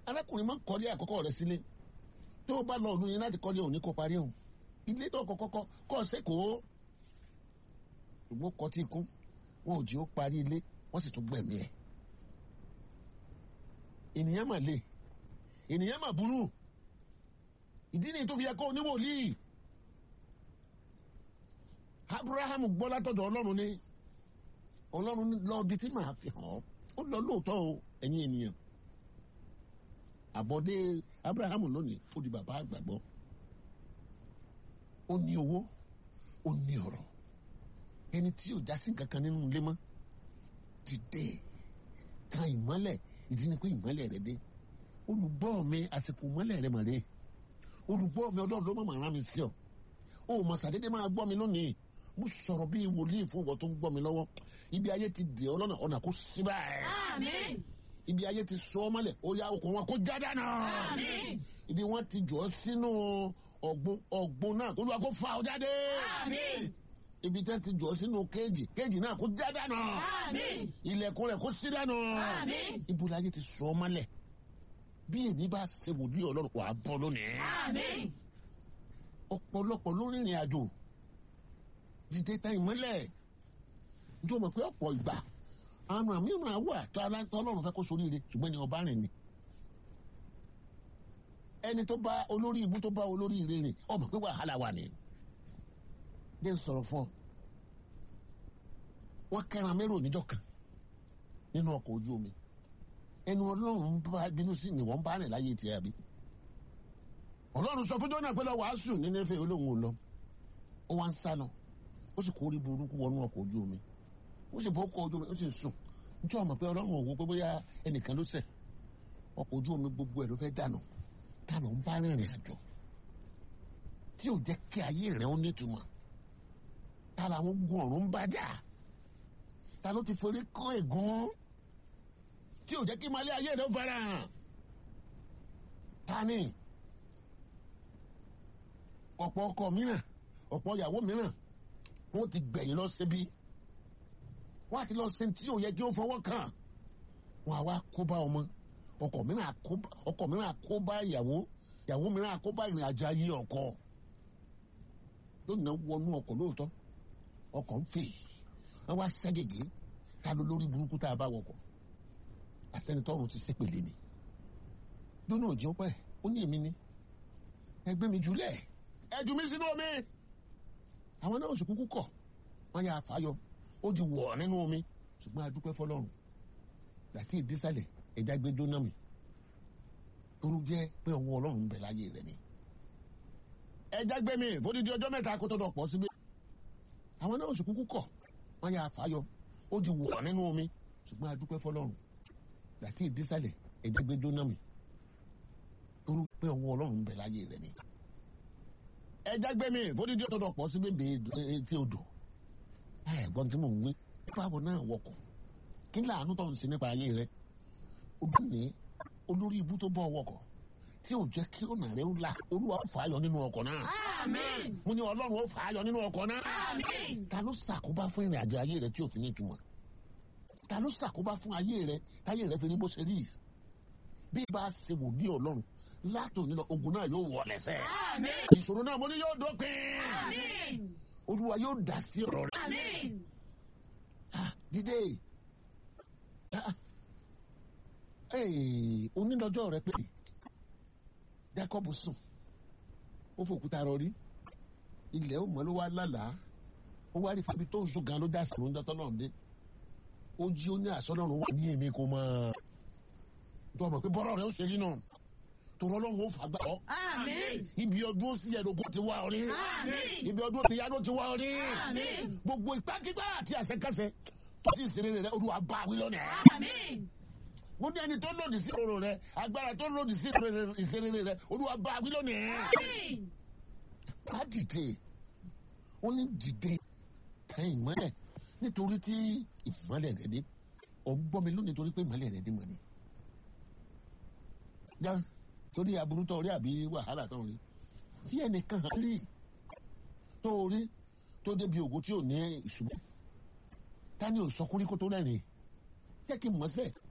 arákùnrin máa ń kọ́lé àkọ́kọ́ rẹ̀ sílé tó o bá lọ ọdún yẹn láti kọ́lé òní kó parí òun ilé tó kọ́kọ́ kọ́ kọ́ ọ sẹ́kọ̀ọ́ ṣùgbọ́n kọ́ tí kún wọn ò jí ó parí ilé wọ́n sì tún gbẹ̀mí ẹ̀ ènìyàn mà le ènìyàn mà burú ìdí nìyí tó fi yẹ kó oníwòlíì abraham gbọ́ látọ̀dọ̀ ọlọ́run ní ọlọ́run lọ bí tí màá fi hàn ọ́ ó lọ lóòótọ́ o ẹ̀yin ènìyàn àbọ̀dé abraham lónìí ó di bàbá àgbàgbọ́ ó ní owó ó ní ọ̀rọ̀ ẹni tí ò já sí kankan nínú ilé mọ́ ti dé kan ìmọ́lẹ̀ ìdí ni pé ìmọ́lẹ̀ rẹ dé olùgbọ́ mi àsìkò ìmọ́lẹ̀ rẹ mà dé olùgbọ́ mi ọlọ́run ló mọ̀ rán mi sí ọ ó mọ̀ sàdédé máa gbọ́ mi lónìí mo sọ̀rọ̀ bí wòlíì fún ọkọ̀ tó ń gbọ́ mi lọ́wọ́ ibi ayé ti dè ọ́ lọ́nà ọ̀nà kó síbà ẹ̀ Àmín. ibi ayé ti sọ ọ́ mọ́lẹ̀ ó yá okùn wọn kó já dànù Àmín. ibi wọn ti jọ ọ́ sínú ọ̀gbun ọ̀gbun náà kó lóra kó fa ọ jáde Àmín. ibi tẹ́ ti jọ ọ́ sínú kéèjì kéèjì náà kó já dànù Àmín. ilẹ̀kùn rẹ̀ kó sí dànù Àmín. ibo la ayé ti sọ ọ́ mọ́lẹ̀ bí èmi bá ṣe wòlíì ọlọ́run wà á bọ́ lónìí Àmín. ọ̀pọ̀lọpọ̀ ló rìnrìn àjò dìde ta ìmọ́lẹ̀ njẹ́ o mọ̀ pé ọ̀pọ̀ ìgbà àwọn àmì ìmọ̀ àwọ̀ àtọ́ aláǹtọ́ ọlọ́run fẹ́ kó soríire ṣùgbọ́n ni ọba rìn ni ẹni tó bá olórí ibú tó bá olórí ire rìn ọmọ pé wàhálà wà ní. jẹ́ n sọ̀rọ̀ fún ọ wọ́n kẹ́ran mẹ́rò níjọ́ kan nínú ọkọ̀ ojú omi ẹnu ọlọ́run bá bínú sí ni wọ́n bá rìn láyé tiẹ̀ àbí ọlọ́run sọ fún jọ́nà pé lọ wàásù nínú ẹ̀fẹ̀ olóhùn ò lọ ó wá ń sá lọ ó sì kórè burúkú wọnú ọkọ̀ ojú omi ó sì bọ́ ọkọ̀ ojú omi ó sì ń sùn níjọ́ ọmọ pé ọlọ́run ò wo pé bóyá ẹnìkan ló ṣẹ̀ ọkọ̀ ojú omi gbogbo ẹ̀ ló fẹ́ dànù dànù ń bá rìnrìn àjò tí ò jẹ́ kí ayé rẹ̀ ó nítumọ̀ ta làwọn ogun ọ̀run ń bá jà ta ló ti forí kán ègún tí ò jẹ́ kí malẹ́ ayé rẹ̀ ó fara hàn ta ni ọ̀pọ̀ ọkọ mìíràn ọ̀pọ̀ ìyàwó mìíràn wọ́n ti gbẹ̀yìn lọ síbi wọ́n á ti lọ sí tí ò yẹ kí ó fọwọ́ kàn wọ́n á wá kó bá ọmọ ọkọ mìíràn àkóbá ọkọ mìíràn àkóbá ìyàwó ìyàwó mìíràn àkóbá ìrìn àjò ayé ọkọ lónìí wọnú ọkọ lóòótọ́ ọkọ ń fè wọ́n wá ságègé ta ló lórí burúkú tá a bá wọkọ̀ àsẹnitọ́run ti sépèlé ni lónìí òjì ọpẹ́ ó ní èmi ni ẹgbẹ́ mi jùlẹ̀ ẹjù mi sínú omi àwọn náà oṣù kúkú kọ̀ wọ́n yà fàáyọ ó di wọ̀ nínú omi ṣùgbọ́n a dúpẹ́ fọlọ́run láti ìdísàlẹ̀ ẹja gbé jóná mi torú jẹ́ pé ọwọ́ ọlọ́run ń bẹ láyé rẹ̀ ni. ẹja gbé mi fódìdí ọjọ́ mẹ́ta kó tó dọ̀ pọ̀ síbi àwọn náà oṣù kúkú kọ̀ wọ́n yà fàáyọ ó di wọ̀ nínú omi ṣùgbọ́n a dúpẹ́ fọlọ́run láti ìdísàlẹ̀ ẹja gbé jóná mi torú pé ọwọ́ ọlọ́run ń bẹ láyé rẹ̀ ni ẹja gbé mi fódìdí ọtọdọ pọ sí bèbè etí odò ẹ̀gbọ́n tí mò ń wí báwo náà wọkọ̀ kí láàánú tó ń ṣe nípa ayé rẹ ojú ní olórí ibú tó bọ wọkọ̀ tí ò jẹ́ kí ọ̀nà rẹ ó là olúwa ó fà á yọ nínú ọkọ̀ náà Àmín. mo ní ọlọ́run ó fà á yọ nínú ọkọ̀ náà Àmín. ta ló ṣàkóbá fún ìrìn àjò ayé rẹ tí ò fi ní ìtumọ̀ ta ló ṣàkóbá fún ayé rẹ táyé rẹ fi ní bó ṣe rí bí bá a ṣe wò ní ọlọ́run látòní lọ ogun náà yóò wọ̀ lẹ́sẹ̀ Àmín. ìṣòro náà mo ní yóò dópin Àmín. olúwa yóò dá sí ọ̀rọ̀ rẹ̀ Àmín. Ah, dìde Ah, eh, onídọ́jọ́ rẹ pé Jacob sùn ó fòkúta rọrí ilẹ̀ ó mọ́ ló wá lálàá ó wá rí fábí tó ń sùn gan ló dá sàrò ń dọ́tọ́ náà dé ó jí ó ní àsọlọ́run wà ní èmi kò mọ̀ tó ọmọ pé bọ́rọ̀ rẹ ó ṣe rí náà tòrọ́ lọ́run ó fà gbà ọ́ Àmín. ibi ọdún ó sì yẹ lóko ti wá ọ rí Àmín. ibi ọdún ti yá ló ti wá ọ rí Àmín. gbogbo ìpákígbá àti àṣẹkáṣẹ tó sì ṣeré rẹ olúwa bá wí lónìí. Àmín. mo ní ẹni tó lòdì sí òrò rẹ agbára tó lòdì sí ìṣeré rẹ olúwa bá wí lónìí. Àmín. ká dìde ó ní dìde ká ìmọ́lẹ̀ nítorí tí ìmọ́lẹ̀ rẹ dé ọ̀ ń gbọ́ mi lónìí torí pé ìmọ́lẹ̀ rẹ dé mọ́ ni. já torí aburú tó rí àbí wàhálà tó rí tí ẹnìkan hàn rí tó rí tó débi ògo tí ò ní ìṣubú ta ni ò sọkúrí kó tó rẹ́rìn jẹ́ kí n mọ̀ sẹ́